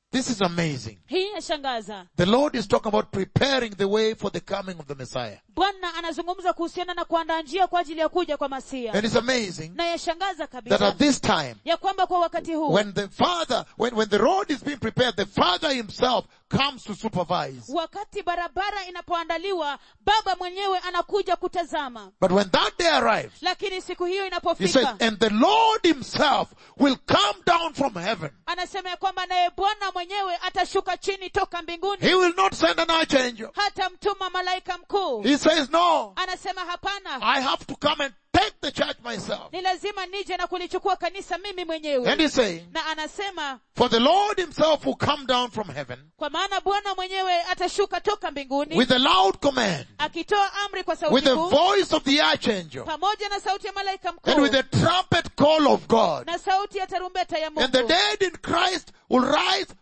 This is amazing. hii yashangaza The Lord is talking about preparing the way for the coming of the Messiah. bwana anazungumza kuhusiana na kuandaa njia kwa ajili ya kuja kwa masia And it's amazing na yashangaza that kabisa at this time, ya kwamba kwa wakati huu when the Father, when, when the road is being prepared, the Father himself comes to supervise. wakati barabara inapoandaliwa baba mwenyewe anakuja kutazama But when that day arrives, lakini siku hiyo he says, inapofika and the Lord himself will come down from heaven. anasema ya kwamba naye bwana mwenyewe atashuka chini toka mbinguni He will not send an archangel. hata mtuma malaika mkuu He says, no, anasema hapana I have to come and take the church myself. ni lazima nije na kulichukua kanisa mimi mwenyewe And he's saying, na anasema for the Lord himself will come down from heaven kwa maana bwana mwenyewe atashuka toka mbinguni with a loud command, akitoa amri kwa with sauti the kuu voice of the archangel, pamoja na sauti ya malaika and mkuu with the trumpet call of God. na sauti ya tarumbeta ya And the mungu dead in Christ will rise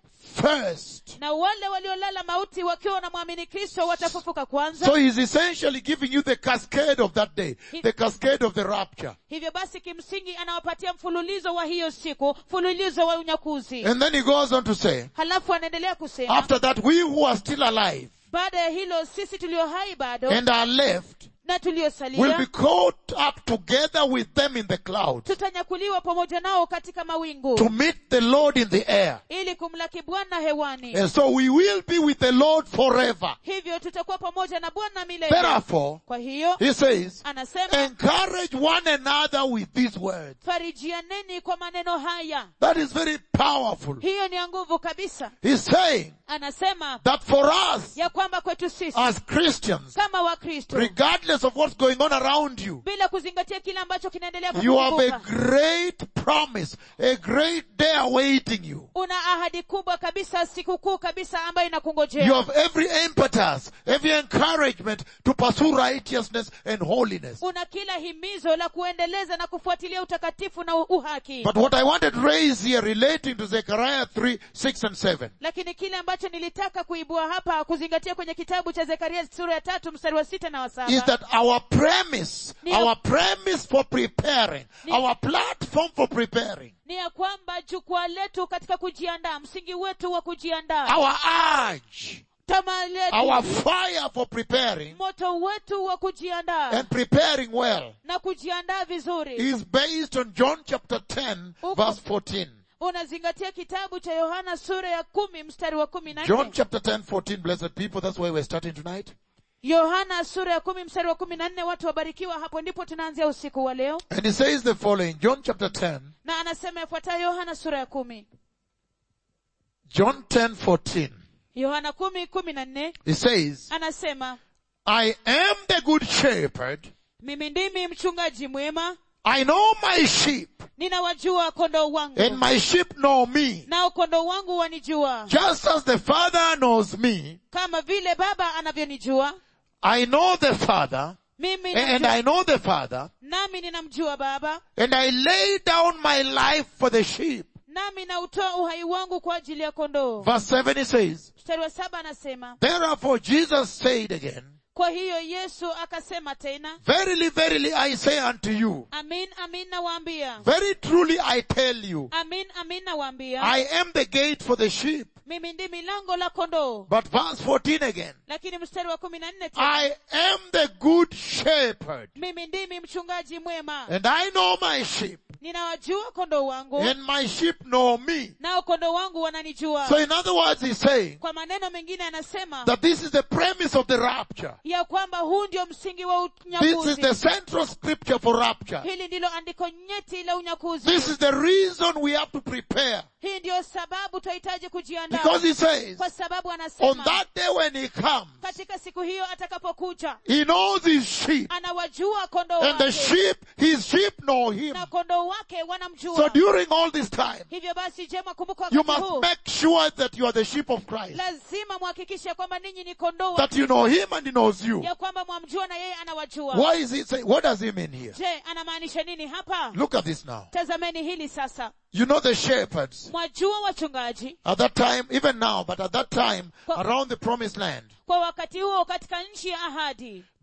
first. na wale waliolala mauti wakiwa wanamwamini kristo watafufuka kwanza So he's essentially giving you the cascade of that day, the cascade of the rapture. hivyo basi kimsingi anawapatia mfululizo wa hiyo siku mfululizo wa unyakuzi And then he goes on to say, halafu anaendelea kusema after that we who are still alive baada ya hilo sisi tulio hai bado and are left na will be tuliosalia caught up together with them in the clouds tutanyakuliwa pamoja nao katika mawingu to meet the Lord in the air. ili kumlaki bwana hewani And so we will be with the Lord forever. hivyo tutakuwa pamoja na bwana milele Therefore, kwa hiyo he says, anasema encourage one another with these words. farijianeni kwa maneno haya That is very powerful. hiyo ni ya nguvu kabisa He's saying anasema that for us ya kwamba kwetu sisi as Christians, kama wakristo regardless of what's going on around you, bila kuzingatia kile ambacho kinaendelea you have a kuzunguka great promise, a great day awaiting you. una ahadi kubwa kabisa sikukuu kabisa ambayo You inakungojea have every impetus, every encouragement to pursue righteousness and holiness. una kila himizo la kuendeleza na kufuatilia utakatifu na uhaki But what I wanted to raise here relating to Zechariah 3, 6 and 7 lakini kile ambacho nilitaka kuibua hapa kuzingatia kwenye kitabu cha zekaria sura ya tatu mstari wa sita na wa is saba that our premise, Ndio. our premise for preparing, Ndio. our platform for preparing, ni ya kwamba jukwaa letu katika kujiandaa msingi wetu wa kujiandaa our urge, tamaa letu our fire for preparing moto wetu wa kujiandaa and preparing well na kujiandaa vizuri is based on John chapter 10 Uko- verse 14. unazingatia kitabu cha yohana sura ya kumi mstari wa kumi na John nne chapter 10, 14, blessed people, that's why we're starting tonight. yohana sura ya kumi mstari wa kumi na nne watu wabarikiwa hapo ndipo tunaanzia usiku wa leo And he says the following, John chapter 10, na anasema yafuatayo yohana sura ya kumi John 10, 14. yohana kumi kumi na nne He says, anasema I am the good shepherd. mimi ndimi mchungaji mwema I know my sheep ninawajua kondoo wangu and my sheep know me. nao kondoo wangu wanijua Just as the Father knows me, kama vile baba anavyonijua I know the Father, mimi and namjua- I know the Father, nami ninamjua baba and I lay down my life for the sheep. nami nautoa uhai wangu kwa ajili ya kondoo Verse 7 he says, mstari wa saba anasema Therefore Jesus said again, kwa hiyo yesu akasema tena Verily, verily I say unto you, amin amin nawaambia very truly I tell you, amin amin nawaambia I am the gate for the sheep. mimi ndimi lango la kondoo But verse 14 again, lakini mstari wa kumi na nne tena I am the good shepherd, mimi ndimi mchungaji mwema and I know my sheep, ninawajua kondoo wangu and my sheep know me. nao kondoo wangu wananijua So in other words, he's saying kwa maneno mengine anasema that this is the premise of the rapture. ya kwamba huu ndio msingi wa This is unyakuzi the central scripture for rapture. hili ndilo andiko nyeti la unyakuzi This is the reason we have to prepare. hii ndiyo sababu tunahitaji kujiandaa Because he says, kwa sababu on anasema that day when he comes, katika siku hiyo atakapokuja he knows his sheep. anawajua kondoo And the wake sheep, his sheep know him. na kondoo wake So wanamjua during all this time, hivyo basi jema kumbuka you wakati must huu make sure that you are the sheep of Christ. lazima muhakikishe kwamba ninyi ni kondoo wa That you know him and he knows you. ya kwamba mwamjua na yeye anawajua Why is he saying, what does he mean here? je anamaanisha nini hapa Look at this now. tazameni hili sasa You know the shepherds mwajua wachungaji at that time, even now, but at that time, Kwa- around the promised land, kwa wakati huo katika nchi ya ahadi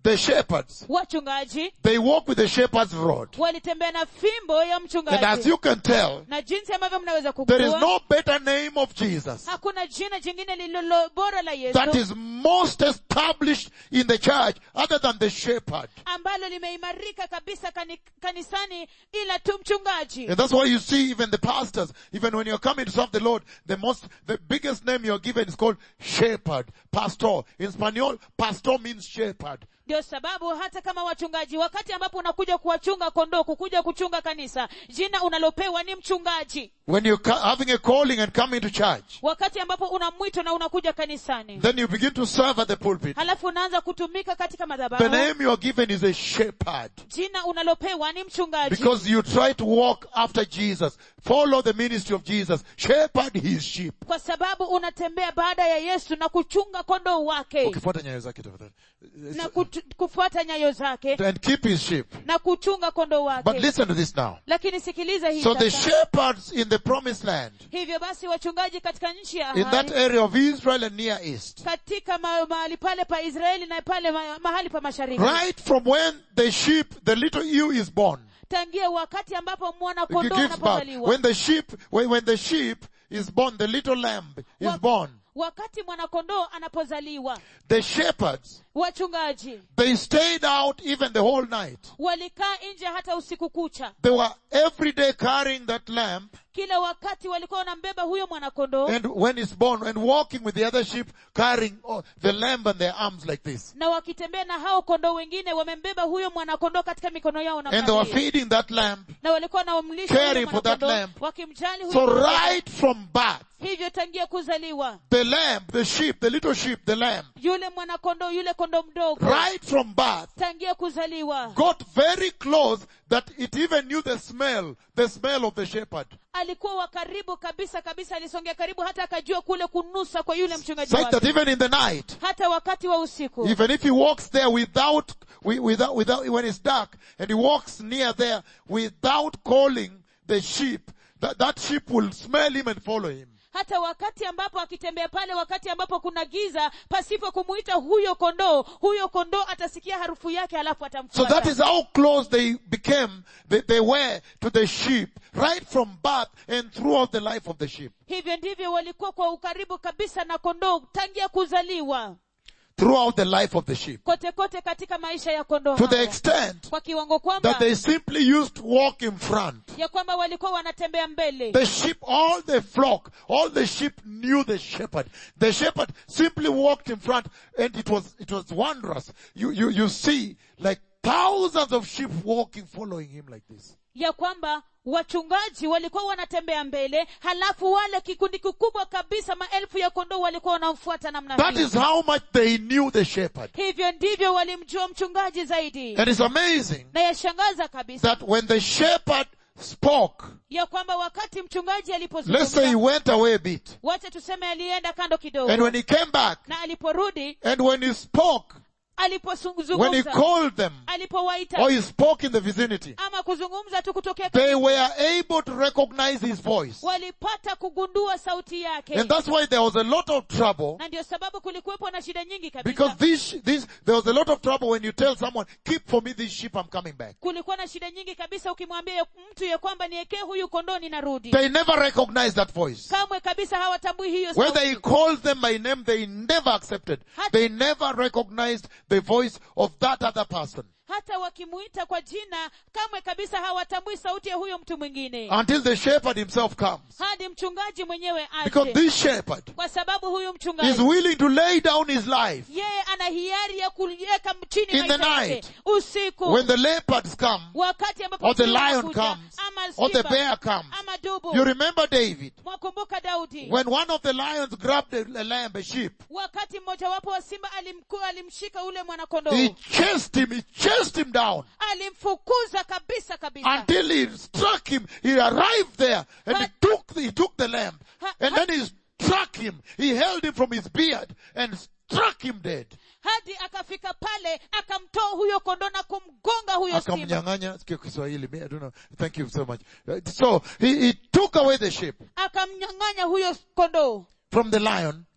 the shepherds, wachungaji they walk with the shepherd's rod. walitembea na fimbo ya And as mchungaji you can tell, na jinsi ambavyo mnaweza there is kugundua no better name of Jesus hakuna jina jingine lililo bora la that yesu is most established in the church other than the shepherd. ambalo limeimarika kabisa kani, kanisani ila tu mchungaji And that's why you see even the pastors, even when you're coming to serve the Lord, the most, the biggest name you're given is called shepherd, pastor. In Spanish, pastor means shepherd. ndio sababu hata kama wachungaji wakati ambapo unakuja kuwachunga kondoo kukuja kuchunga kanisa jina unalopewa ni mchungaji When you're ca- having a calling and coming to church, wakati ambapo una mwito na unakuja kanisani then you begin to serve at the pulpit. halafu unaanza kutumika katika The madhabahu name you are given is a shepherd. jina unalopewa ni mchungaji Because you try to walk after Jesus, follow the ministry of Jesus, shepherd his sheep. kwa sababu unatembea baada ya yesu na kuchunga kondoo wake Ukifuata nyayo zake tafadhali. na kutu, kufuata nyayo zake And keep his sheep. na kuchunga kondoo But wake listen to this now. lakini sikiliza hii So the sasa. shepherds in the promised land, hivyo basi wachungaji katika nchi ya in that ahadi area of Israel and Near East, katika ma, mahali pale pa israeli na pale ma, mahali pa mashariki right from when the sheep, the little ewe is born, tangia wakati ambapo mwana it kondoo gives birth. anapozaliwa When the sheep, when, when the sheep is born, the little lamb is Wa- born, wakati mwana kondoo anapozaliwa the shepherds, wachungaji they stayed out even the whole night. walikaa nje hata usiku kucha They were every day carrying that lamb kila wakati walikuwa wanambeba huyo mwana kondoo and when it's born and walking with the other sheep carrying oh, the lamb on their arms like this. na wakitembea na hao kondoo wengine wamembeba huyo mwana kondoo katika mikono yao na And they were mabega. feeding that lamb. na walikuwa wanamlisha caring huyo for that mwana-kondoo, lamb. wakimjali huyo So mwana-kondoo. right from birth, hivyo tangia kuzaliwa the lamb, the sheep, the little sheep, the lamb, yule mwanakondoo yule kondoo mdogo right from birth, tangia kuzaliwa got very close that it even knew the smell, the smell of the shepherd. alikuwa wa karibu kabisa kabisa alisongea karibu hata akajua kule kunusa kwa yule mchungaji Such that wake even in the night, hata wakati wa usiku even if he walks there without, wi- without, without, when it's dark, and he walks near there without calling the sheep, that, that sheep will smell him and follow him. hata wakati ambapo akitembea pale wakati ambapo kuna giza pasipo kumuita huyo kondoo huyo kondoo atasikia harufu yake halafu So atamfuata that is how close they became, they, they were to the sheep, right from birth and throughout the life of the sheep. hivyo ndivyo walikuwa kwa ukaribu kabisa na kondoo tangia kuzaliwa Throughout the life of the sheep. kote kote katika maisha ya kondoo To the hao. extent kwa kiwango kwamba that they simply used to walk in front. ya kwamba walikuwa wanatembea mbele The sheep, all the flock, all the sheep knew the shepherd. The shepherd simply walked in front and it was, it was wondrous. You, you, you see like thousands of sheep walking, following him like this. ya kwamba wachungaji walikuwa wanatembea mbele halafu wale kikundi kikubwa kabisa maelfu ya kondoo walikuwa wanamfuata namna That hii is how much they knew the shepherd. hivyo ndivyo walimjua mchungaji zaidi And it's amazing na yashangaza kabisa that when the shepherd spoke, ya kwamba wakati mchungaji let's say he alipozungumza went away a bit, wacha tuseme alienda kando kidogo and when he came back, na aliporudi and when he spoke, when he alipozungumza called them, alipowaita or he spoke in the vicinity, ama kuzungumza tu kutokea they were able to recognize his voice. walipata kugundua sauti yake And that's why there was a lot of trouble na ndio sababu kulikuwepo na shida nyingi because kabisa this, this, there was a lot of trouble when you tell someone, keep for me this sheep, I'm coming back. kulikuwa na shida nyingi kabisa ukimwambia ya- mtu ya kwamba niekee huyu kondoo ninarudi They never recognized that voice. kamwe kabisa hawatambui hiyo Whether he sauti calls them by name, they never accepted. They never recognized the voice of that other person hata wakimuita kwa jina kamwe kabisa hawatambui sauti ya huyo mtu mwingine until the shepherd himself comes. hadi mchungaji mwenyewe Because aje this shepherd kwa sababu huyu is mchungaji willing to lay down his life yeye ana hiari ya kuliweka chini In the maisha yake night. usiku when the leopards come wakati ambapo or the simba lion anakuja, comes ama or the simba, bear comes. ama dubu You remember David mwakumbuka daudi when one of the lions grabbed a, a lamb, a sheep. wakati mmojawapo wa simba alimku, alimshika ule mwanakondoo He chased him, he chased him down alimfukuza kabisa kabisa until he struck him. He arrived there and he But- took the, he took the lamb Ha- and ha- then he struck him. He held him from his beard and struck him dead. hadi akafika pale akamtoa huyo kondoo na kumgonga huyo simba Akamnyang'anya, sikia Kiswahili, me, I don't know. Thank you so much. Uh, So he, he took away the sheep akamnyang'anya huyo kondoo from the lion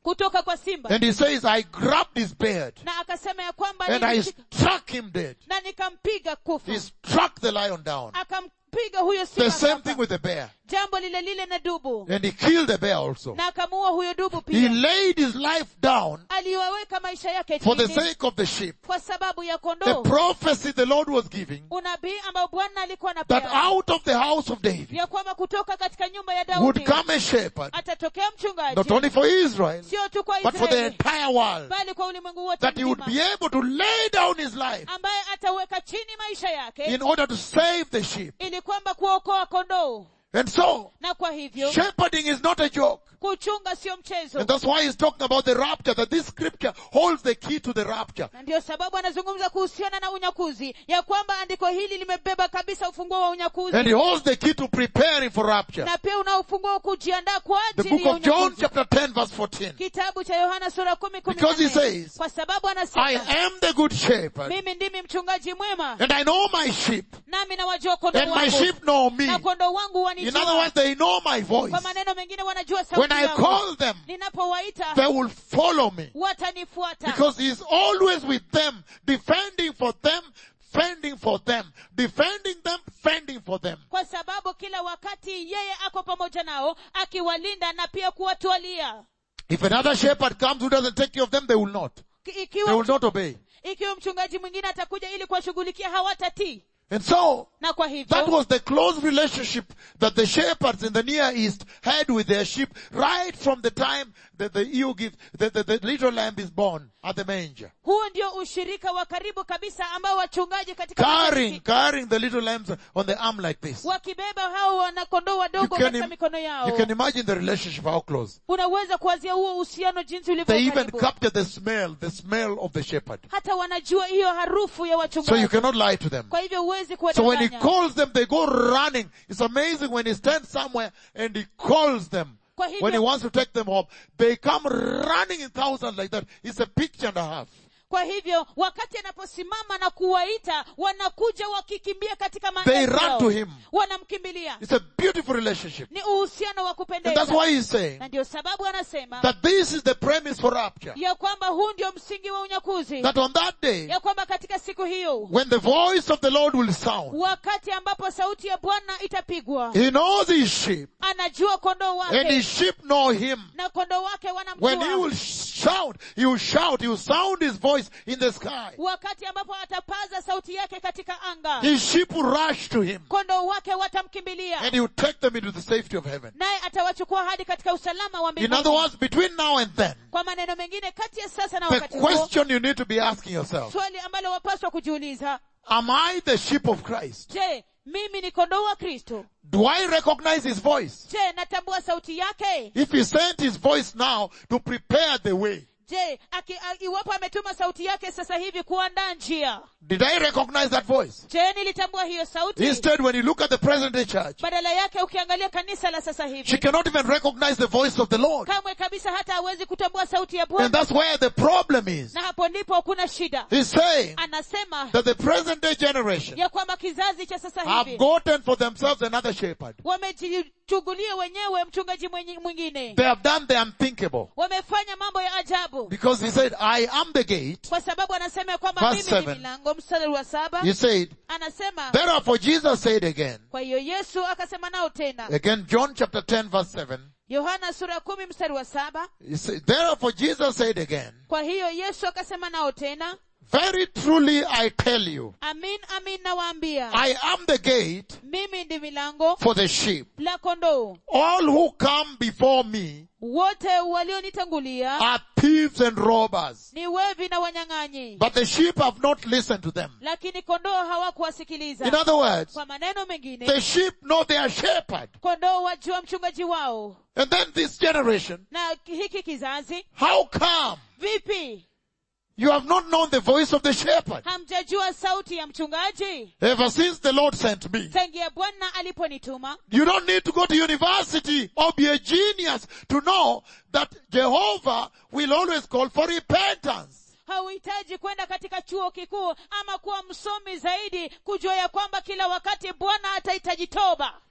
kutoka kwa simba And he says, I grabbed his beard na akasema ya kwamba and I nilimshika struck him dead. na nikampiga kufa He struck the lion down. akampiga huyo The simba same hapa. thing with the bear. jambo lile lile na dubu And he killed the bear also. na akamuua huyo dubu He pia laid his life down aliwaweka maisha yake for the chini sake of the sheep. kwa sababu ya The kondoo prophecy the Lord was giving unabii ambao bwana alikuwa that anapea out of the house of David ya kwamba kutoka katika nyumba ya would daudi come a shepherd, atatokea mchungaji not only for Israel, sio tu kwa but for the israeli entire world, bali kwa ulimwengu wote that he would mzima be able to lay down his life ambaye ataweka chini maisha yake in order to save the sheep. ili kwamba kuokoa kondoo And so, na kwa hivyo shepherding is not a joke. kuchunga sio mchezo And that's why he's talking about the rapture, that this scripture holds the key to the rapture. na ndiyo sababu anazungumza kuhusiana na unyakuzi ya kwamba andiko hili limebeba kabisa ufunguo wa unyakuzi And he holds the key to preparing for rapture. na pia una ufunguo wa kujiandaa kwa The ajili book ya of John unyakuzi chapter 10 verse 14. kitabu cha yohana sura kumi kumi na Because he nne. says, kwa sababu I anasema am the good shepherd mimi ndimi mchungaji mwema and I know my sheep nami nawajua kondoo and my wangu sheep know me. na kondoo wangu In wanijua other words, they know my voice. kwa maneno mengine wanajua When sauti I yangu call them, ninapowaita they will follow me watanifuata because he is always with them, defending for them, fending for them, defending them, fending for them. kwa sababu kila wakati yeye ako pamoja nao akiwalinda na pia kuwatwalia If another shepherd comes who doesn't take care of them, they will not. Ki- They ikiwa, will not obey. ikiwa mchungaji mwingine atakuja ili kuwashughulikia hawatatii And so, na kwa that hivyo was the close relationship that the shepherds in the Near East had with their sheep right from the time that the ewe gives, the, the, the little lamb is born at the manger. huo ndio ushirika wa karibu kabisa ambao wachungaji katika Carrying, mashariki carrying the little lambs on the arm like this. wakibeba hao wanakondoo You wadogo can, katika im- mikono you yao can imagine the relationship, how close. unaweza kuwazia huo uhusiano jinsi They ulivyo even karibu capture the smell, the smell of the shepherd. hata wanajua hiyo harufu ya So you wachungaji cannot lie to them. kwa hivyo huwezi So when he kuwadanganya calls them, they go running. It's amazing when he stands somewhere and he calls them. Kwa hivyo- When he wants to take them home, they come running in thousands like that. It's a picture and a half. kwa hivyo wakati anaposimama na kuwaita wanakuja wakikimbia katika They maelfu run yao. to him. wanamkimbilia It's a beautiful relationship. ni uhusiano wa And that's kupendeza why he's saying na ndio sababu anasema that this is the premise for rapture. ya kwamba huu ndio msingi wa unyakuzi That on that day, ya kwamba katika siku hiyo when the voice of the Lord will sound, wakati ambapo sauti ya bwana itapigwa he knows his sheep anajua kondoo and wake his sheep know him. na kondoo wake When he wanamjua will shout, he will shout, he will sound his voice in the sky. wakati ambapo atapaza sauti yake katika anga His sheep will rush to him kondoo wake watamkimbilia and he will take them into the safety of heaven. naye atawachukua hadi katika usalama wa In other mbinguni words, between now and then, kwa maneno mengine kati ya sasa na the wakati huo question you need to be asking yourself, swali ambalo wapaswa kujiuliza am I the sheep of Christ? je mimi ni kondoo wa kristo Do I recognize his voice? je natambua sauti yake If he sent his voice now to prepare the way, je aki, a, iwapo ametuma sauti yake sasa hivi kuandaa njia did I recognize that voice? je nilitambua hiyo sauti Instead, when you look at the present day church, badala yake ukiangalia kanisa la sasa she hivi cannot even recognize the voice of the Lord. kamwe kabisa hata hawezi kutambua sauti ya And bwana that's where the problem is. na hapo ndipo kuna shida He's saying anasema that the present day generation ya kwamba kizazi cha sasa have hivi gotten for themselves another shepherd. wamejichugulia wenyewe mchungaji mwenye- mwingine They have done the unthinkable. wamefanya mambo ya ajabu Because he said, I am the gate. kwa sababu anasema ya kwamba Verse mimi ni seven. milango mstari wa saba He said, anasema therefore Jesus said again, kwa hiyo yesu akasema nao tena again John chapter 10 verse 7, yohana sura ya kumi mstari wa saba he said, therefore Jesus said again, kwa hiyo yesu akasema nao tena very truly I tell you, amin amin nawaambia I am the gate mimi ndi milango for the sheep. la kondoo All who come before me wote walionitangulia are thieves and robbers, ni wevi na wanyang'anyi but the sheep have not listened to them. lakini kondoo In hawakuwasikiliza other words, kwa maneno mengine the sheep know their shepherd. kondoo wajua mchungaji wao And then this generation, na hiki kizazi how come vipi you have not known the voice of the shepherd? hamjajua sauti ya mchungaji Ever since the Lord sent me. tangia bwana aliponituma You don't need to go to university or be a genius to know that Jehovah will always call for repentance. hauhitaji kwenda katika chuo kikuu ama kuwa msomi zaidi kujua ya kwamba kila wakati bwana atahitaji toba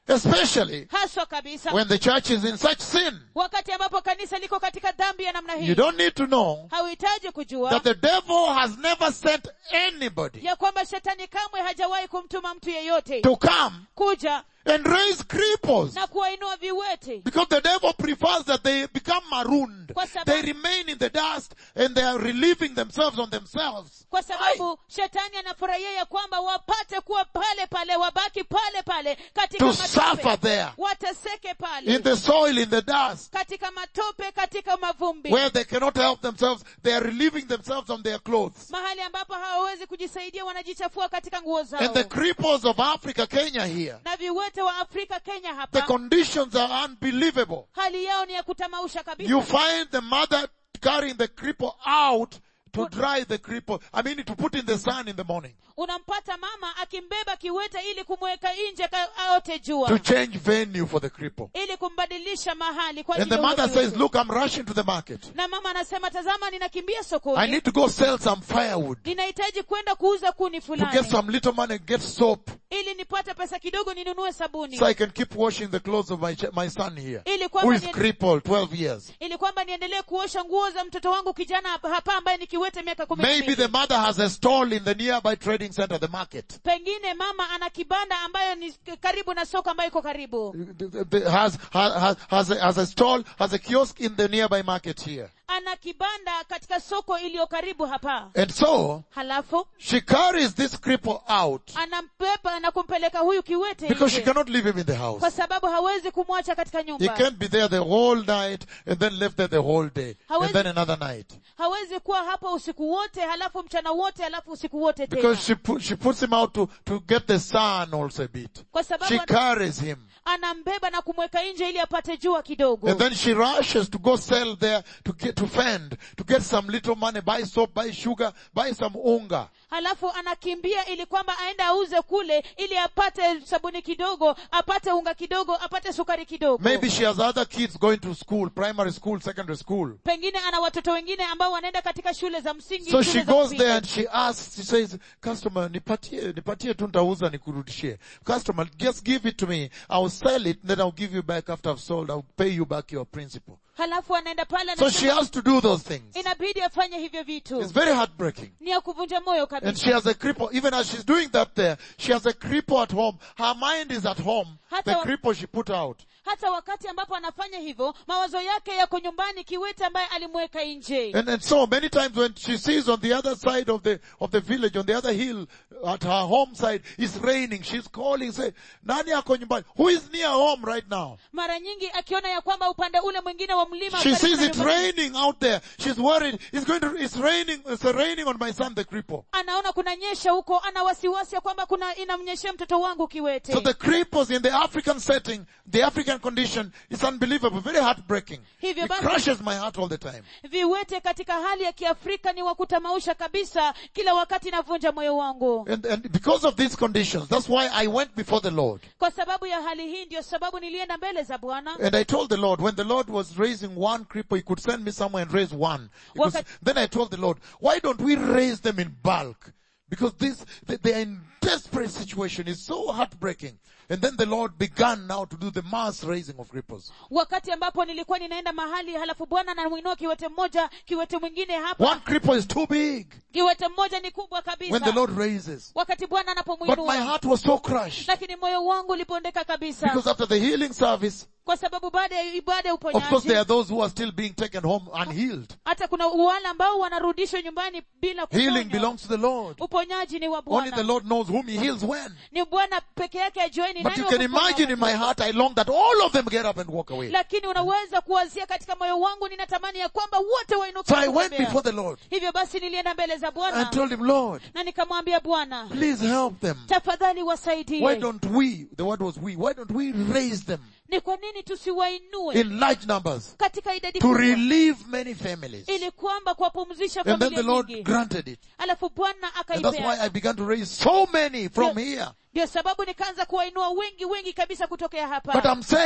Especially haswa kabisa when the church is in such sin. wakati ambapo kanisa liko katika dhambi ya namna You hii don't need to know hauhitaji kujua that the devil has never sent anybody ya kwamba shetani kamwe hajawahi kumtuma mtu yeyote to come kuja and raise cripples. na kuwainua viwete Because the devil prefers that they become marooned. Kwa sababu- They remain in the dust and they are relieving themselves on themselves. kwa sababu shetani anafurahia ya kwamba wapate kuwa pale pale wabaki pale pale katika To suffer matope there. wateseke pale In the soil, in the dust. katika matope katika mavumbi Where they cannot help themselves. They are relieving themselves on their clothes. mahali ambapo hawawezi kujisaidia wanajichafua katika nguo zao And the cripples of Africa, Kenya here. na viwete wa afrika kenya The hapa conditions are unbelievable. hali yao ni ya kutamausha kabisa You find the mother carrying the cripple out to dry the cripple. I mean, to put in the sun in the morning. unampata mama akimbeba kiwete ili kumweka nje ka- aote jua To change venue for the cripple. ili kumbadilisha mahali kwa And ajili the ya mother huyo says, kiwete. look, I'm rushing to the market. na mama anasema tazama ninakimbia I sokoni need to go sell some firewood. ninahitaji kwenda kuuza kuni To get fulani some little money and get soap. ili nipate pesa kidogo ninunue sabuni So I can keep washing the clothes of my, ch- my son here. ili Who kwamba is ni- crippled, 12 years. ili kwamba niendelee kuosha nguo za mtoto wangu kijana hapa hapa ambaye ni kiwete miaka kumi na Maybe mbili. the mother has a stall in the nearby trading center, the market. pengine mama ana kibanda ambayo ni karibu na soko ambayo iko karibu The- the- Has, has, has, a, has a stall, has a kiosk in the nearby market here. ana kibanda katika soko iliyo karibu hapa And so, halafu she carries this cripple out anambeba na kumpeleka huyu kiwete because she nje, cannot leave him in the house. kwa sababu hawezi kumwacha katika He nyumba can't be there the whole night and then left there the whole day and Hawezi- then another night. hawezi kuwa hapa usiku wote halafu mchana wote halafu usiku wote tena Because she put, she puts him out to, to get the sun also a bit. kwa sababu She ana- carries him. anambeba na kumweka nje ili apate jua kidogo And then she rushes to go sell there to get, to fend, to get some little money, buy soap, buy sugar, buy some unga. halafu anakimbia ili kwamba aende auze kule ili apate sabuni kidogo apate unga kidogo apate sukari kidogo Maybe she has other kids going to school, primary school, secondary school. pengine ana watoto wengine ambao wanaenda katika shule za msingi So shule she za goes upili. there and she asks, she says, customer, nipatie, nipatie tu nitauza nikurudishie. Customer, just give it to me. I'll sell it, then I'll give you back after I've sold. I'll pay you back your principal. halafu anaenda pale So anasema, she has to do those things. inabidi afanye hivyo vitu It's very heartbreaking. ni ya kuvunja moyo And kabisa she has a cripple, even as she's doing that there, she has a cripple at home. Her mind is at home. Hata The wa- cripple she put out. hata wakati ambapo anafanya hivyo mawazo yake yako nyumbani kiwete ambaye alimweka nje And, and so many times when she sees on the other side of the, of the village, on the other hill, at her home side, it's raining. She's calling, say, nani ako nyumbani? Who is near home right now? mara nyingi akiona ya kwamba upande ule mwingine wa mlima She karibu sees na it nyumbani, raining out there. She's worried. It's going to, it's raining, it's raining on my son, the cripple. anaona kuna nyesha huko ana wasiwasi ya kwamba kuna inamnyeshea mtoto wangu kiwete So the cripples in the African setting, the African condition, is unbelievable, very heartbreaking. Hivyo It basi- crushes my heart all the time. viwete katika hali ya kiafrika ni wa kutamausha kabisa kila wakati inavunja moyo wangu And, and because of these conditions, that's why I went before the Lord. kwa sababu ya hali hii ndio sababu nilienda mbele za bwana And I told the Lord, when the Lord was raising one cripple, He could send me somewhere and raise one. He could Waka- s- then I told the Lord, why don't we raise them in bulk? Because this, they, they are in desperate situation. It's so heartbreaking. And then the Lord began now to do the mass raising of cripples. wakati ambapo nilikuwa ninaenda mahali halafu bwana anamwinua kiwete mmoja kiwete mwingine One hapa cripple is too big kiwete mmoja ni kubwa when the kabisa Lord raises. wakati bwana But my anapomwinua heart was so crushed lakini moyo wangu ulipondeka kabisa because after the healing service, kwa sababu baada ya ibada ya of course there uponyaji are those who are still being taken home unhealed. hata kuna wale ambao wanarudishwa nyumbani bila Healing kuponywa belongs to the Lord. uponyaji ni wa Only the bwana Lord knows whom He heals when. ni bwana peke yake ajueni But nani you wa can kuponya imagine in my wakati. heart, I long that all of them get up and walk away. lakini unaweza kuwazia katika moyo wangu ninatamani ya kwamba wote wainuke So na I went kutembea. before the Lord hivyo basi nilienda mbele za and bwana told him, Lord, na nikamwambia bwana please help them. tafadhali Why wasaidie don't we, the word was we, why don't we raise them ni kwa nini tusiwainue in large numbers katika idadi to kubwa relieve many families? ili kwamba kuwapumzisha And then familia the Lord nyingi granted it. alafu bwana And that's why I akaipea began to raise so many from Yeah. here. ndio sababu nikaanza kuwainua wengi wengi kabisa kutokea But hapa I'm saying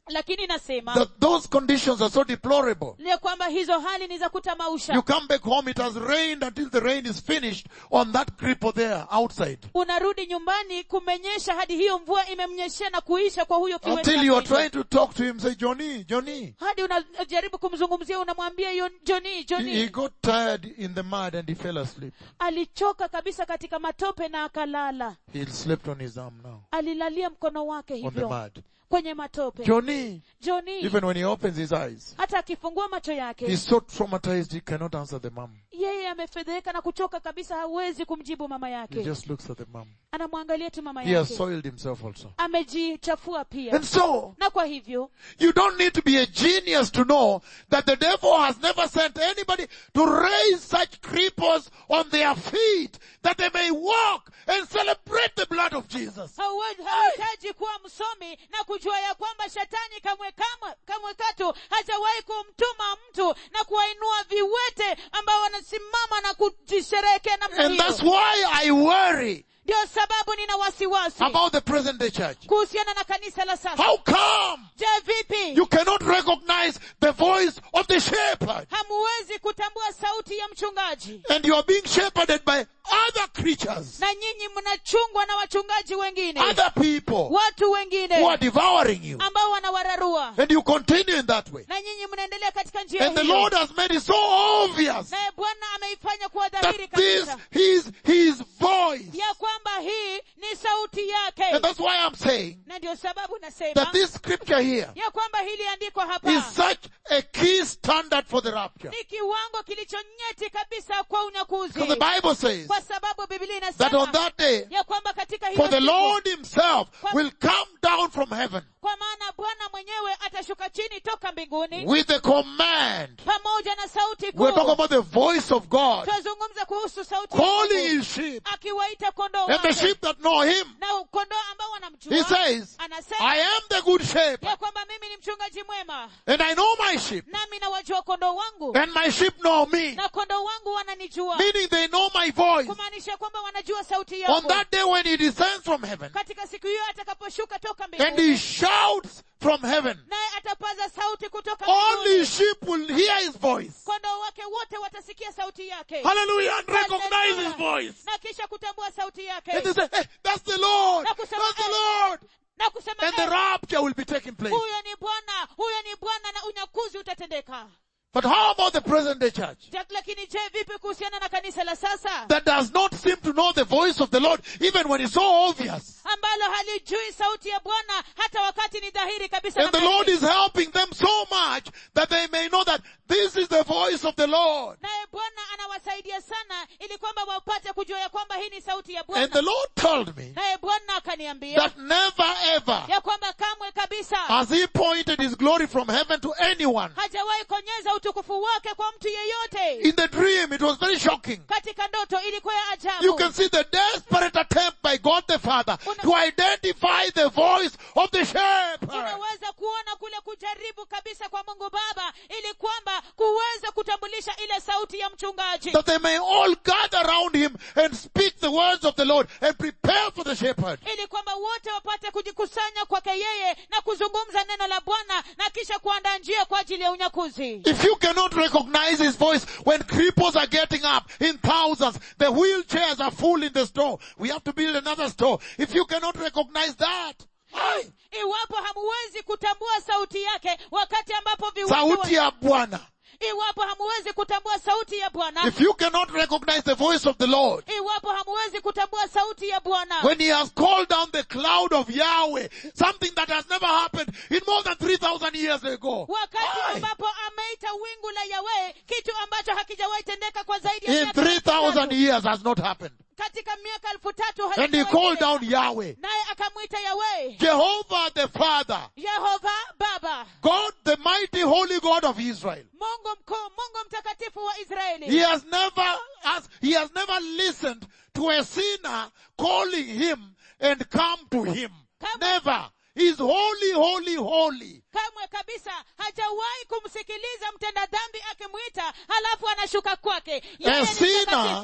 lakini nasema that those conditions are so deplorable. ya kwamba hizo hali ni za kutamausha You come back home, it has rained until the rain is finished on that cripple there outside. unarudi nyumbani kumenyesha hadi hiyo mvua imemnyeshea na kuisha kwa huyo kiwete Until you are hapo nje. trying to talk to him, say, Johnny, Johnny. hadi unajaribu kumzungumzia unamwambia "Yo- joni He, he joni got tired in the mud and he fell asleep. alichoka kabisa katika matope na akalala He slept on his arm now, alilalia mkono wake on the hivyo mud. kwenye matope Johnny, joni even when he opens his eyes, hata akifungua macho yake he's so traumatized he cannot answer the mom. yeye amefedheka na kuchoka kabisa hawezi kumjibu mama He yake just looks at the mom. anamwangalia tu mama He has yake soiled himself also. amejichafua pia And so, na kwa hivyo you don't need to be a genius to know that the devil has never sent anybody to raise such cripples on their feet that they may walk and celebrate the blood of Jesus. hauwe- hauhitaji kuwa msomi na kujua ya kwamba shetani kamwe kamwe kamwe katu hajawahi kumtuma mtu na kuwainua viwete ambao wanasimama na kujisherehekea namna And that's hiyo why I worry ndio sababu nina wasiwasi about the present day church. kuhusiana na kanisa la sasa How come je vipi you cannot recognize the voice of the shepherd hamuwezi kutambua sauti ya mchungaji and you are being shepherded by other creatures, na nyinyi mnachungwa na wachungaji wengine other people watu who are wengine devouring you ambao wanawararua and you continue in that way. na nyinyi mnaendelea katika njia And the hiyo Lord has made it so obvious naye bwana ameifanya kuwa that dhahiri this kabisa is his voice. ya kwamba hii ni sauti yake And that's why I'm saying na ndio sababu nasema that this scripture here ya kwamba hili andiko hapa is such a key standard for the rapture. ni kiwango kilichonyeti kabisa kwa unyakuzi Because the Bible says kwa sababu biblia that on inasema that day, ya kwamba katika hiyo for the siku, Lord himself will come down from heaven kwa maana bwana mwenyewe atashuka chini toka mbinguni with a command. pamoja na sauti We're talking kuu about the voice of God tunazungumza kuhusu sauti ya calling Mungu, his sheep akiwaita kondoo and the wake sheep that know him. na kondoo ambao He wanamjua says, anasema I am the good shepherd ya kwamba mimi ni mchungaji mwema and I know my sheep nami nawajua kondoo wangu and my sheep know me. na kondoo wangu wananijua Meaning they know my voice. kumaanisha kwamba wanajua sauti On yangu that day when he descends from heaven katika siku hiyo atakaposhuka toka and mbinguni he shouts from heaven, naye atapaza sauti kutoka only mbinguni sheep will hear his voice. kondoo wake wote watasikia sauti yake Hallelujah and recognize his Hallelujah. voice. na kisha kutambua sauti And they yake say, hey, that's the Lord. Na That's kusema, the eh, Lord. na kusema And the "Eh, rapture will be taking place. huyo ni bwana huyo ni bwana na unyakuzi utatendeka But how about the present day church? Jak- lakini je vipi kuhusiana na kanisa la sasa That does not seem to know the voice of the Lord even when it's so obvious. ambalo halijui sauti ya bwana hata wakati ni dhahiri kabisa And the namna Lord hii. is helping them so much that they may know that this is the voice of the Lord. naye bwana anawasaidia sana ili kwamba wapate kujua ya kwamba hii ni sauti ya And bwana the Lord told me naye bwana akaniambia that never ever ya kwamba kamwe kabisa has he pointed his glory from heaven to anyone. hajawahi konyeza utukufu wake kwa mtu yeyote In the dream, it was very shocking. katika ndoto ilikuwa ya You ajabu can see the desperate attempt by God the Father Una- to identify the voice of the shepherd. unaweza kuona kule kujaribu kabisa kwa mungu baba ili kwamba kuweza kutambulisha ile sauti ya mchungaji That they may all gather around him and speak the words of the Lord and prepare for the shepherd. ili kwamba wote wapate kujikusanya kwake yeye na kuzungumza neno la bwana na kisha kuandaa njia kwa ajili ya unyakuzi If you cannot recognize his voice when cripples are getting up in thousands, the wheelchairs are full in the store. We have to build another store. If you cannot recognize that, aye, iwapo hamuwezi kutambua sauti yake wakati ambapo viwete sauti ya Bwana. iwapo hamuwezi kutambua sauti ya bwana If you cannot recognize the voice of the Lord, iwapo hamuwezi kutambua sauti ya bwana when he has called down the cloud of Yahweh, something that has never happened in more than 3,000 years ago. wakati Aye. ambapo ameita wingu la yawe kitu ambacho hakijawahi tendeka kwa zaidi ya In miaka elfu 3,000 tatu. years has not happened. katika miaka elfu tatu And he hakijawahi called tendeka. down Yahweh. naye akamwita yawe Jehovah the Father. yehova baba God, the mighty holy God of Israel. mungu mkuu mungu mtakatifu wa He israeli has never, as, he has never listened to a sinner calling him and come to him. Come- Never. He's holy, holy, holy. kamwe kabisa hajawahi kumsikiliza mtenda dhambi akimwita halafu anashuka kwake yeye A ni sinner mtakatifu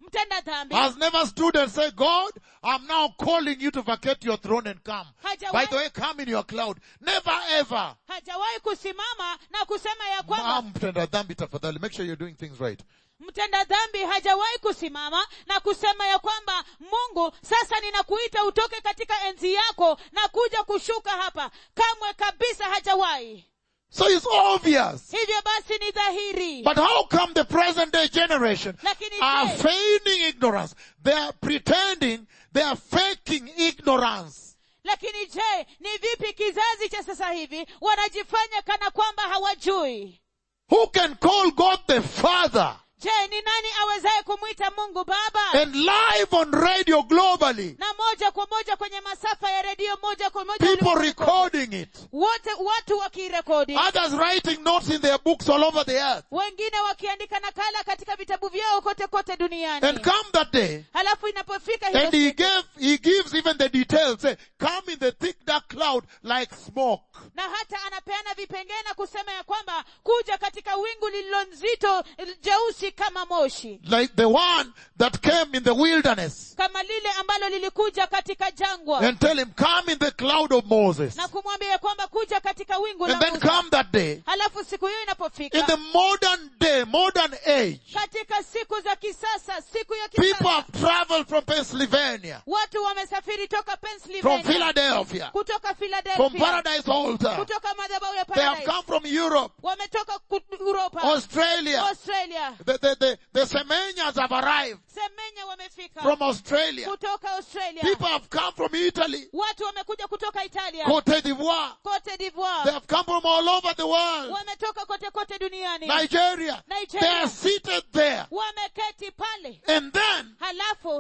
mtenda dhambi has never stood and said, God, I'm now calling you to vacate your throne and come. Hajawahi- By the way, come in your cloud. Never ever. hajawahi kusimama na kusema ya kwamba Naam, mtenda dhambi tafadhali. Make sure you're doing things right. mtenda dhambi hajawahi kusimama na kusema ya kwamba mungu sasa ninakuita utoke katika enzi yako na kuja kushuka hapa kamwe kabisa hajawahi So it's obvious. hivyo basi ni dhahiri But how come the present day generation Lakini are je- feigning ignorance? They are pretending, they are faking ignorance. lakini je ni vipi kizazi cha sasa hivi wanajifanya kana kwamba hawajui Who can call God the Father je ni nani awezaye kumwita mungu baba and live on radio globally? na moja kwa moja kwenye masafa ya redio moja kwa moja People ulimwenguni kote. recording it. wote watu wakirekodi Others writing notes in their books all over the earth. wengine wakiandika nakala katika vitabu vyao kote kote duniani And come that day, halafu inapofika hiyo and he siku, gave, he gives even the details. Say, come in the thick dark cloud like smoke. na hata anapeana vipengee na kusema ya kwamba kuja katika wingu lililo nzito jeusi kama moshi Like the one that came in the wilderness. kama lile ambalo lilikuja katika jangwa And tell him, come in the cloud of Moses. na kumwambia ya kwamba kuja katika wingu la And then Musa. come that day. halafu siku hiyo In inapofika the modern day, modern age, katika siku za kisasa siku ya people kisasa have traveled from Pennsylvania, watu wamesafiri toka from Pennsylvania Philadelphia, kutoka from Philadelphia Paradise Altar. kutoka madhabahu ya They have Paradise come from Europe, wametoka ku- Europa Australia. Australia The, the, the, the Semenyas have arrived Semenya wamefika from Australia. kutoka Australia People have come from Italy, watu wamekuja kutoka Italia Cote d'Ivoire. Cote They d'Ivoire have come from all over the world. wametoka kote kote duniani Nigeria. Nigeria. They are seated there. wameketi pale And then, halafu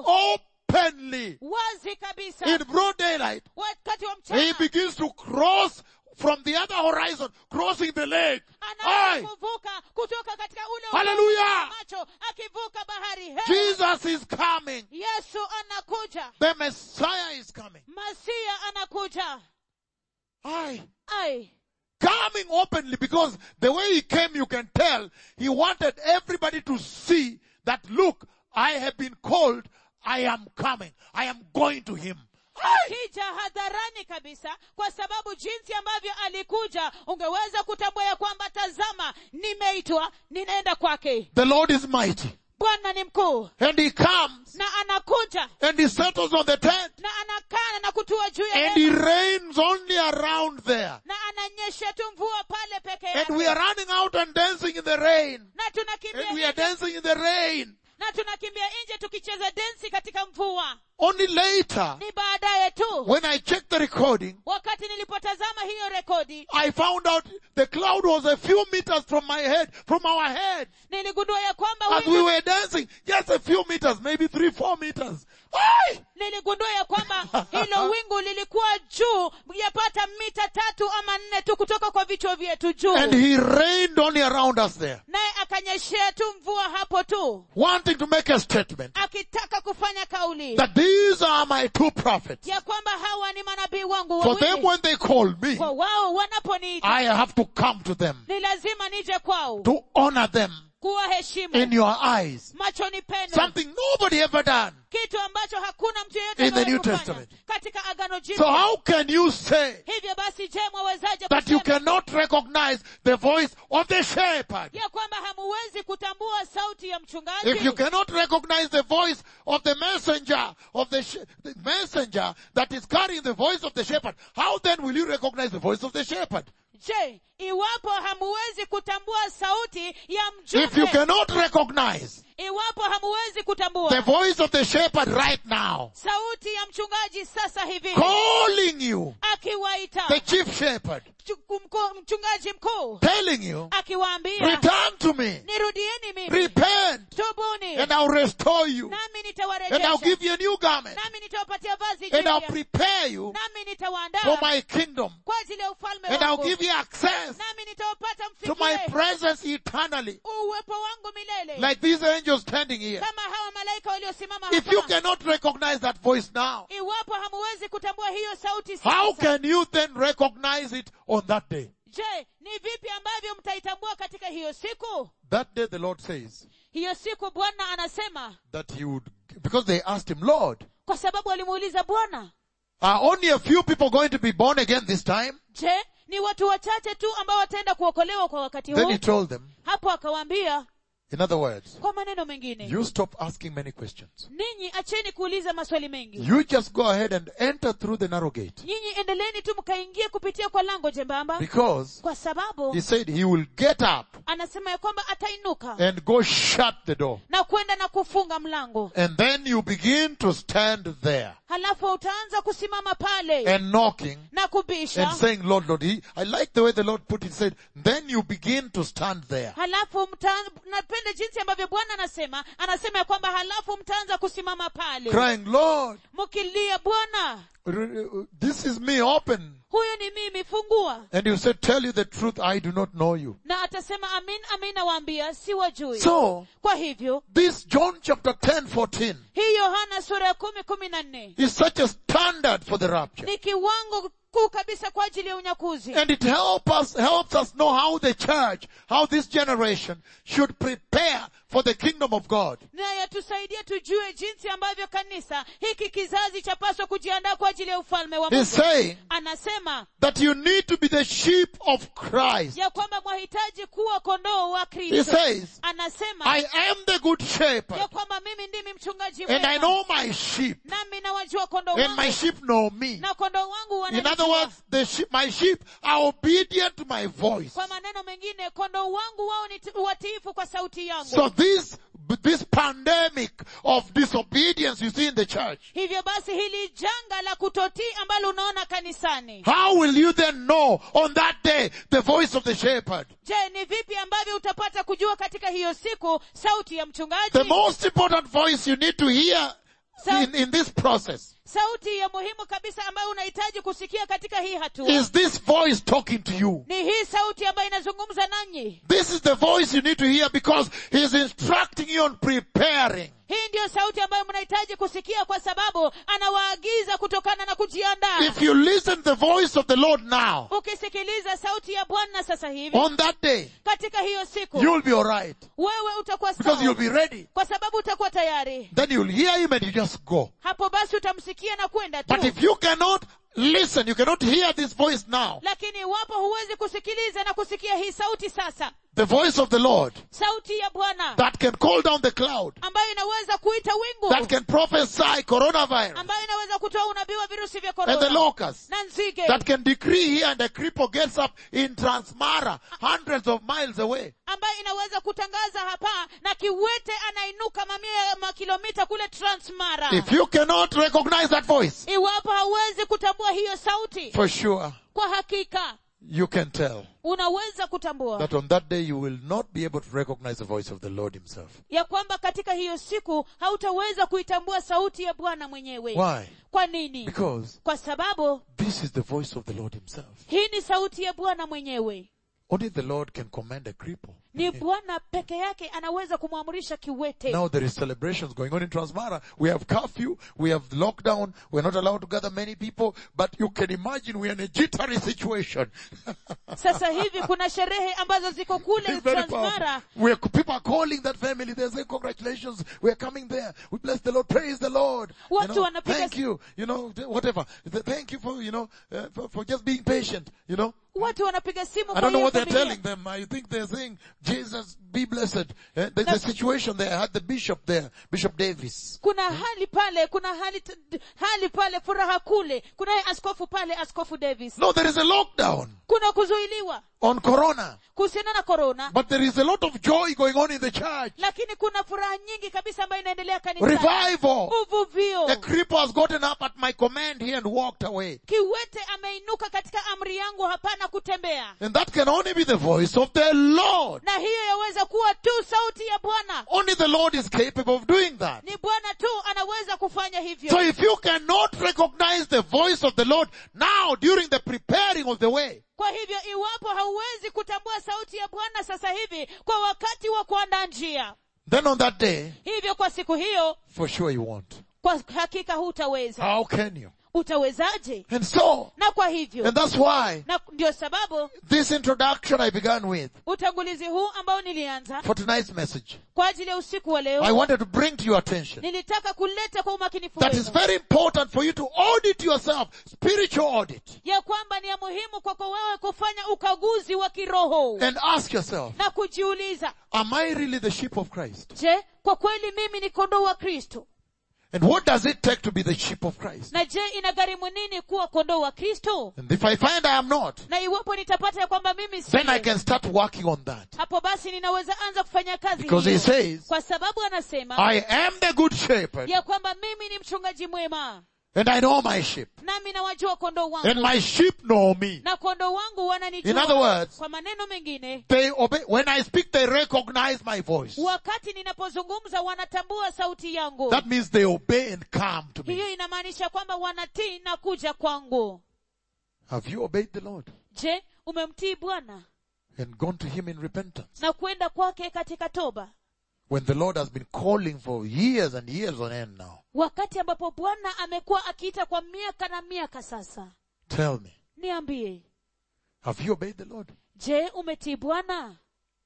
openly, wazi kabisa in broad daylight, wakati wa he mchana begins to cross from the other horizon, crossing the lake. anaanza Aye. kuvuka kutoka katika ule Hallelujah. upande wa macho akivuka bahari Hey! Jesus is coming. yesu anakuja The Messiah is coming. masia anakuja Aye. ai Coming openly because the way he came, you can tell he wanted everybody to see that look, I have been called, I am coming, I am going to him. Aye. akija hadharani kabisa kwa sababu jinsi ambavyo alikuja ungeweza kutambua ya kwamba tazama nimeitwa ninaenda kwake The Lord is mighty. bwana ni mkuu And he comes na anakuja and he settles on the tent na anakaa na kutua juu ya and hema, he rains only around there. na ananyesha tu mvua pale peke And we are yake running out and dancing in the rain. na tunakimbia And we are nje, dancing in the rain. na tunakimbia nje tukicheza densi katika mvua Only later, ni baadaye tu when I checked the recording, wakati nilipotazama hiyo rekodi I found out the cloud was a few meters from my head, from our head. niligundua ya kwamba As we wingu, were dancing, just a few meters, maybe three, four meters. Aye! niligundua ya kwamba hilo wingu lilikuwa juu yapata mita tatu ama nne tu kutoka kwa vichwa vyetu juu And he rained only around us there, naye akanyeshea tu mvua hapo tu wanting to make a statement akitaka kufanya kauli that these are my two prophets. ya kwamba hawa ni manabii wangu For them, wawili when they call me, kwa wao wanaponiita I have to come to them ni lazima nije kwao to honor them in kuwaheshimu your eyes. machoni penu Something nobody ever done. kitu ambacho hakuna mtu yeyote In the amewahi New kufanya Testament. katika agano So jipya how can you say hivyo basi je mwawezaje that you kusema cannot recognize the voice of the shepherd? ya kwamba hamuwezi kutambua sauti ya mchungaji If you cannot recognize the voice of the messenger of the, sh- the messenger that is carrying the voice of the shepherd, how then will you recognize the voice of the shepherd? je iwapo hamuwezi kutambua sauti ya If you mjumbe cannot recognize iwapo hamuwezi the kutambua voice of the shepherd right now, sauti ya mchungaji sasa hivi calling you, akiwaita the chief shepherd, mchu- mkuu- mchungaji mkuu telling you, akiwaambia return to me, nirudieni mimi repent, tubuni and I'll restore you, nami and I'll nitawarejesha give you a new garment, nami nitawapatia vazi and I'll jipya prepare you nami for nitawaandaa my kingdom, kwa ajili ya ufalme and I'll wangu give you access nami nitawapata to my mfikie presence eternally. uwepo wangu milele Like these angels standing here. kama hawa malaika waliosimama If you hapa cannot recognize that voice now, iwapo hamuwezi kutambua hiyo sauti how sasa can you then recognize it on that day? je ni vipi ambavyo mtaitambua katika hiyo siku That day the Lord says, hiyo siku bwana anasema that he would, because they asked him, Lord, kwa sababu alimuuliza bwana are only a few people going to be born again this time? je ni watu wachache tu ambao wataenda kuokolewa kwa wakati Then huu he told them, hapo akawaambia in other words, kwa maneno mengine you stop asking many questions. ninyi acheni kuuliza maswali mengi You just go ahead and enter through the narrow gate. nyinyi endeleeni tu mkaingie kupitia kwa lango jembamba Because kwa sababu he said he will get up anasema ya kwamba atainuka and go shut the door. na kwenda na kufunga mlango And then you begin to stand there halafu utaanza kusimama pale and knocking na kubisha and saying, Lord, Lord. He, I like the way the Lord put it. He said, then you begin to stand there. halafu mta, napenda jinsi ambavyo bwana anasema anasema ya kwamba halafu mtaanza kusimama pale Crying, Lord, mkilia bwana r- r- this is me, open. huyu ni mimi fungua And you said, tell you the truth, I do not know you. na atasema amin amin nawaambia si wajui So, kwa hivyo this John chapter 10, 14 hii yohana sura ya kumi kumi na nne is such a standard for the rapture. ni kiwango kuu kabisa kwa ajili ya unyakuzi And it help us, helps us know how the church, how this generation should prepare for the kingdom of God. na yatusaidia tujue jinsi ambavyo kanisa hiki kizazi chapaswa kujiandaa kwa ajili ya ufalme wa He's mungu saying anasema that you need to be the sheep of Christ. ya kwamba mwahitaji kuwa kondoo wa He kristo says, anasema I am the good ya shepherd kwamba mimi ndimi mchungaji and I mwema know my sheep nami nawajua kondoo and my wangu sheep know me. na kondoo wangu In other wananijua words, the sheep, my sheep are obedient to my voice. kwa maneno mengine kondoo wangu wao ni ti- watiifu kwa sauti yangu So this, this pandemic of disobedience you see in the church, hivyo basi hili janga la kutotii ambalo unaona kanisani how will you then know on that day the voice of the shepherd? je ni vipi ambavyo utapata kujua katika hiyo siku sauti ya mchungaji The most important voice you need to hear in, in this process sauti ya muhimu kabisa ambayo unahitaji kusikia katika hii hatua is this voice talking to you. ni hii sauti ambayo inazungumza nanyi This is the voice you need to hear because he's instructing you on preparing. hii ndiyo sauti ambayo mnahitaji kusikia kwa sababu anawaagiza kutokana na kujiandaa If you listen the voice of the Lord now, ukisikiliza sauti ya bwana sasa hivi on that day, katika hiyo siku you'll be alright wewe utakuwa because you'll sawa be ready. kwa sababu utakuwa tayari Then you'll hear him and you just go. hapo basi utamsikia na kwenda tu But if you cannot listen, you cannot hear this voice now, lakini iwapo huwezi kusikiliza na kusikia hii sauti sasa the voice of the Lord sauti ya bwana that can call down the cloud, ambayo inaweza kuita wingu that can prophesy coronavirus ambayo inaweza kutoa unabii wa virusi vya and the korona locusts, na nzige that can decree here and a cripple gets up in Transmara, hundreds of miles away. ambayo inaweza kutangaza hapa na kiwete anainuka mamia ya makilomita kule transmara If you cannot recognize that voice, iwapo hauwezi kutambua hiyo sauti for sure, kwa hakika you can tell unaweza kutambua that on that day you will not be able to recognize the voice of the Lord himself. ya kwamba katika hiyo siku hautaweza kuitambua sauti ya bwana mwenyewe Why? kwa nini Because kwa sababu this is the voice of the Lord himself. hii ni sauti ya bwana mwenyewe Only the Lord can command a cripple. ni bwana peke yake anaweza kumwamrisha kiwete Now there is celebrations going on in Transmara. We have curfew, we have lockdown, we're not allowed to gather many people, but you can imagine we're in a jittery situation. sasa hivi kuna sherehe ambazo ziko kule It's very transmara powerful. We're, people are calling that family, they're saying congratulations, we're coming there. We bless the Lord, praise the Lord. You Watu know, wanapiga thank s- you, you know, th- whatever. Th- Thank you for, you know, uh, for, for just being patient, you know. watu wanapiga simu I kwa don't know hiyo what they're familia. telling them. I think they're saying, Jesus, be blessed. Eh, There's a situation there. I had the bishop there, Bishop Davis. kuna hali pale kuna hali t- hali pale furaha kule kunaye askofu pale askofu davis No, there is a lockdown kuna kuzuiliwa on corona, kuhusiana na korona but there is a lot of joy going on in the church. lakini kuna furaha nyingi kabisa ambayo inaendelea kanisani Revival. uvuvio A cripple has gotten up at my command here and walked away. kiwete ameinuka katika amri yangu hapana kutembea And that can only be the voice of the Lord. na hiyo yaweza kuwa tu sauti ya bwana Only the Lord is capable of doing that. ni bwana tu anaweza kufanya hivyo So if you cannot recognize the voice of the Lord now during the preparing of the way, kwa hivyo iwapo hauwezi kutambua sauti ya bwana sasa hivi kwa wakati wa kuandaa njia then on that day, hivyo kwa siku hiyo for sure you won't. kwa hakika hutaweza How can you? utawezaje And so, na kwa hivyo and that's why na ndio sababu this introduction I began with utangulizi huu ambao nilianza for tonight's message, kwa ajili ya usiku wa I leo wanted to bring to your attention nilitaka kuleta kwa umakinifu that it's wenu very important for you to audit yourself, spiritual audit, ya kwamba ni ya muhimu kwako wewe kufanya ukaguzi wa kiroho and ask yourself, na kujiuliza am I really the sheep of Christ? je kwa kweli mimi ni kondoo wa kristo And what does it take to be the sheep of Christ? na je inagharimu nini kuwa kondoo wa kristo And if I find I am not, na iwapo nitapata ya kwamba mimi si then I can start working on that. hapo basi ninaweza anza kufanya kazi Because he hiyo. says, kwa sababu anasema I am the good shepherd, ya kwamba mimi ni mchungaji mwema and I know my sheep, nami nawajua kondoo and wangu my sheep know me. na kondoo wangu In wananijua other words, kwa maneno mengine they obey, when I speak, they recognize my voice. wakati ninapozungumza wanatambua sauti yangu That means they obey and come to me. hiyo inamaanisha kwamba wanatii na kuja kwangu Have you obeyed the Lord je umemtii bwana and gone to Him in repentance? na kwenda kwake katika toba When the Lord has been calling for years and years on end now. wakati ambapo bwana amekuwa akiita kwa miaka na miaka sasa Tell me, niambie have you obeyed the Lord? je umetii bwana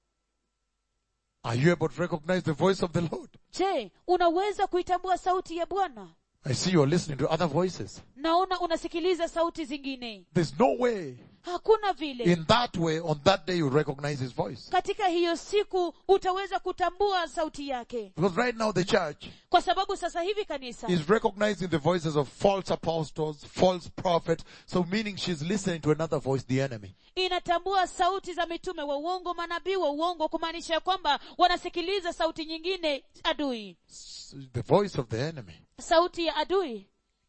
Are you able to recognize the voice of the Lord? je unaweza kuitambua sauti ya bwana I see you're listening to other voices. naona unasikiliza sauti zingine There's no way hakuna vile in that way on that day you recognize His voice. katika hiyo siku utaweza kutambua sauti yake Because right now the church kwa sababu sasa hivi kanisa is recognizing the voices of false apostles, false prophets, so meaning she's listening to another voice, the enemy. inatambua sauti za mitume wa uongo manabii wa uongo kumaanisha ya kwamba wanasikiliza sauti nyingine adui S- The voice of the enemy. sauti ya adui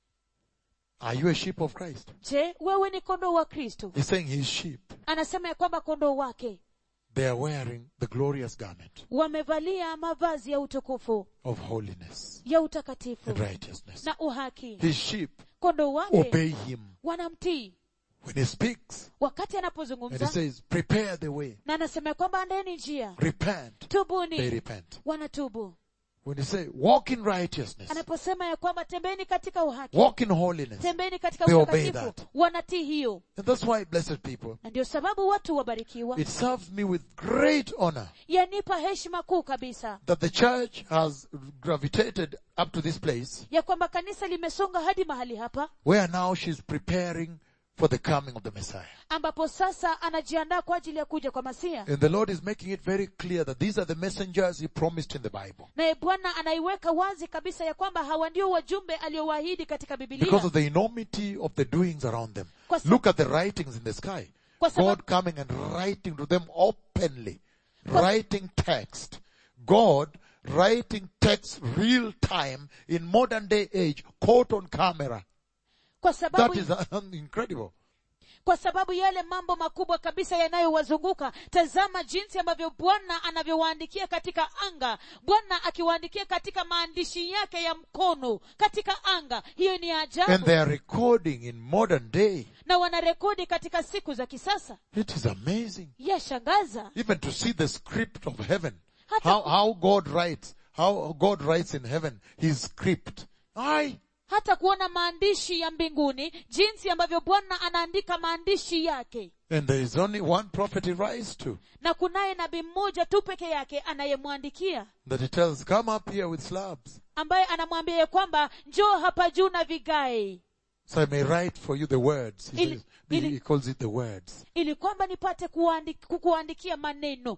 Are you a sheep of Christ? je wewe ni kondoo wa kristo He's saying his sheep, anasema ya kwamba kondoo wake they are wearing the glorious garment wamevalia mavazi ya utukufu of holiness ya utakatifu and righteousness. na uhaki His sheep kondoo wake obey him wanamtii when he speaks wakati and he anapozungumza says, prepare the way, na anasema ya kwamba andeni njia repent. They tubuni repent. wanatubu When he say, walk in righteousness, anaposema ya kwamba tembeni katika uhaki walk in holiness. tembeni katika They obey utakatifu that. wanatii hiyo And that's why, blessed people, na ndio sababu watu wabarikiwa it serves me with great honor yanipa heshima kuu kabisa that the church has gravitated up to this place ya kwamba kanisa limesonga hadi mahali hapa where now she's preparing for the coming of the Messiah. ambapo sasa anajiandaa kwa ajili ya kuja kwa masia And the Lord is making it very clear that these are the messengers He promised in the Bible. naye bwana anaiweka wazi kabisa ya kwamba hawa ndio wajumbe aliowaahidi katika Because bibilia of the enormity of the doings around them. Kwa sab- Look at the writings in the sky. Kwa sababu- God coming and writing to them openly. Writing text. God writing text real time in modern day age, caught on camera. kwa That sababu is uh, incredible. kwa sababu yale mambo makubwa kabisa yanayowazunguka tazama jinsi ambavyo bwana anavyowaandikia katika anga bwana akiwaandikia katika maandishi yake ya mkono katika anga hiyo ni And ajabu they are recording in modern day. na wanarekodi katika siku za kisasa It is amazing. yashangaza Even to see the script of heaven. Hata How, ku- how God writes. How God writes in heaven. His script. Aye. hata kuona maandishi ya mbinguni jinsi ambavyo bwana anaandika maandishi yake And there is only one prophet he writes to. na kunaye nabii mmoja tu peke yake anayemwandikia That he tells, come up here with slabs. ambaye anamwambia ya kwamba njoo hapa juu na vigae So I may write for you the words. He, Ili- says, ili- he calls it the words. ili kwamba nipate kuandi- kukuandikia maneno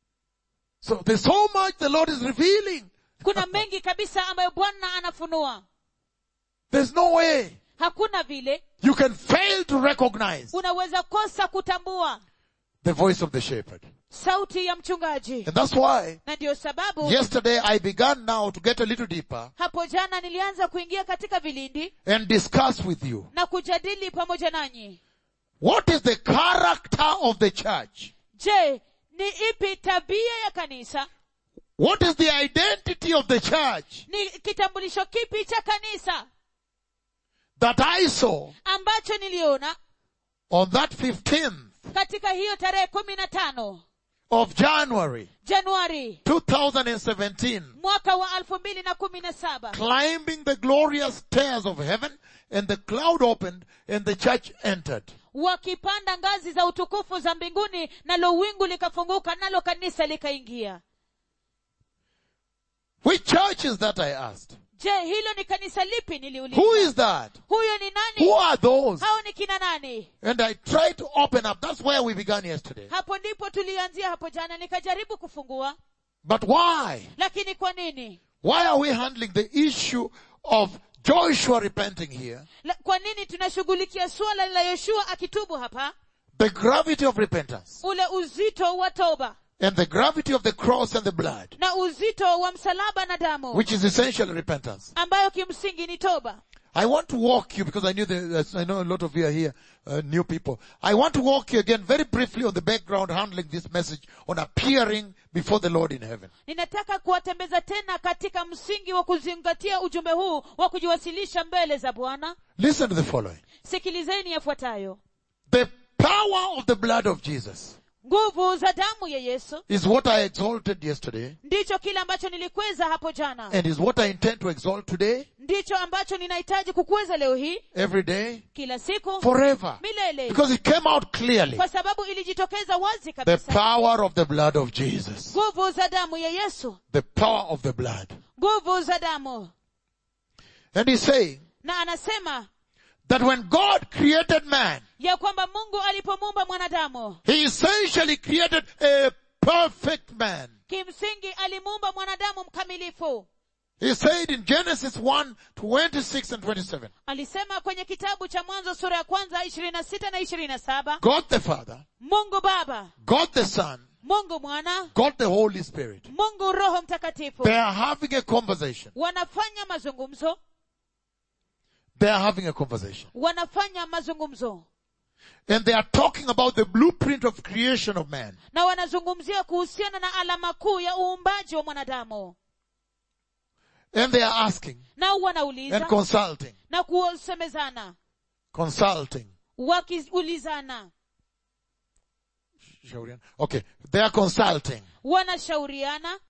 So there's so much the Lord is revealing. kuna mengi kabisa ambayo bwana anafunua There's no way hakuna vile you can fail to recognize unaweza kosa kutambua the voice of the shepherd. sauti ya mchungaji And that's why na ndiyo sababu yesterday I began now to get a little deeper hapo jana nilianza kuingia katika vilindi and discuss with you na kujadili pamoja nanyi what is the character of the church? je ni ipi tabia ya kanisa What is the identity of the church ni kitambulisho kipi cha kanisa that I saw ambacho niliona on that 15th katika hiyo tarehe kumi na tano of January januari 2017, mwaka wa elfu mbili na kumi na saba climbing the glorious stairs of heaven, and the cloud opened and the church entered. wakipanda ngazi za utukufu za mbinguni nalo wingu likafunguka nalo kanisa likaingia Which church is that I asked? je hilo ni kanisa lipi Who niliuliza is that? huyo ni Who nani are those? hao ni kina nani And I tried to open up. That's where we began yesterday. hapo ndipo tulianzia hapo jana nikajaribu kufungua But why? lakini kwa nini Why are we handling the issue of Joshua repenting here? La, kwa nini tunashughulikia suala la yoshua akitubu hapa The gravity of repentance ule uzito wa toba and the gravity of the cross and the blood, na uzito wa msalaba na damu which is essentially repentance. ambayo kimsingi ni toba I want to walk you because I knew that I know a lot of you are here, uh, new people. I want to walk you again very briefly on the background handling this message on appearing before the Lord in heaven. ninataka kuwatembeza tena katika msingi wa kuzingatia ujumbe huu wa kujiwasilisha mbele za bwana Listen to the following. sikilizeni yafuatayo The power of the blood of Jesus nguvu za damu ya yesu is what I exalted yesterday ndicho kile ambacho nilikweza hapo jana and is what I intend to exalt today, ndicho ambacho ninahitaji kukweza leo hii every day, kila siku forever. milele Because it came out clearly. kwa sababu ilijitokeza wazi The kabisa power of the blood of Jesus. nguvu za damu ya yesu The power of the blood. nguvu za damu And he's saying na anasema that when God created man, ya kwamba mungu alipomuumba mwanadamu he essentially created a perfect man. kimsingi alimuumba mwanadamu mkamilifu He said in Genesis 1, 26 and 27, alisema kwenye kitabu cha mwanzo sura ya kwanza ishirini na sita na ishirini na saba God the Father, mungu baba God the Son, mungu mwana God the Holy Spirit, mungu roho mtakatifu they are having a conversation. wanafanya mazungumzo They are having a conversation. wanafanya mazungumzo And they are talking about the blueprint of creation of man. na wanazungumzia kuhusiana na alama kuu ya uumbaji wa mwanadamu And they are asking nao and wanauliza consulting, na kusemezana consulting. wakiulizana Okay, they are consulting. wanashauriana